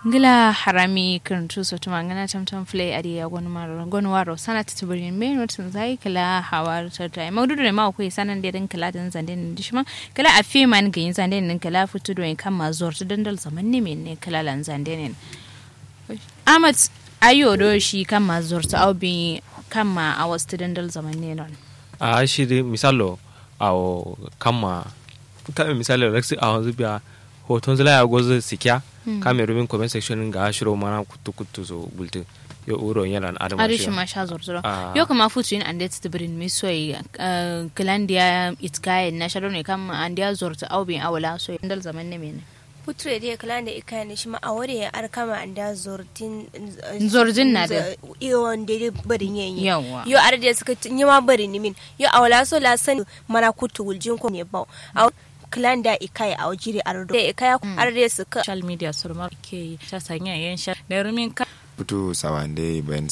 ngila harami kan tu so tuma ngana tam tam flay adi ya gon maro gon waro sana titubrin me not zai kala hawar ta tai maududu ne ma ko sanan da din kala dan zande ne dishma kala a fi man gin zande ne kala futu do kan ma zor ta dandal zaman ne men ne kala lan zande ne amat ayo do shi kan ma zor ta aubi kan ma a wasu dandal zaman ne non a shi dai misalo a kama ta misali reksi a wanzu biya hoton zila ya gozo sikya kame rubin comment section ga shiro mana kutu kutu so bulti yo uro yana na adam arishi ma sha zorzoro yo kama futu in ande tibrin mi soy kalandia itkaye na sharo ne kam andia zorta au bin awala so dal zaman ne mene putre dai kala da ika ne shi ma a wuri ya arkama an da zortin zorjin na da iyo wanda dai barin yayin yawa yo ar da suka yi ma barin ni min yo awala so la san mana kutu wuljin ko ne ba clan da ikai a wajiri ardo da ikai arde suka social media surmar ke ta sanya yan sha da rumin ka putu sawande ben